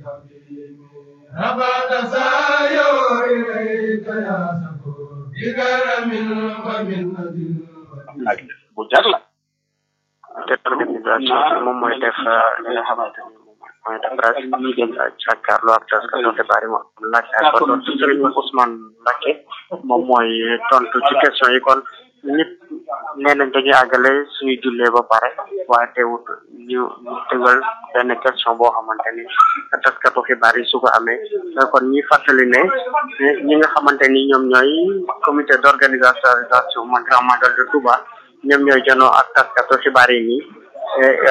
رفعت سايو إليك يا سكور بكرم ومنة laaj bu jar la te organisation bi moom mooy def li nga xamante ni moom mooy def presse jàkkaarloo ak taskatu xibaar yi moom laaj ak ko tontu Serigne Ousmane Mbacké moom mooy tontu ci question yi kon nit nee nañ dañuy àggale suñu jullee ba pare waaye teewut ñu ñu tegal benn question boo xamante ni taskatu xibaar yi su ko amee kon ñi fàttali ne ñi nga xamante ni ñoom ñooy comité d'organisation man grand magal de Touba ñoom ñooy janoo ak taskatu xibaar yi nii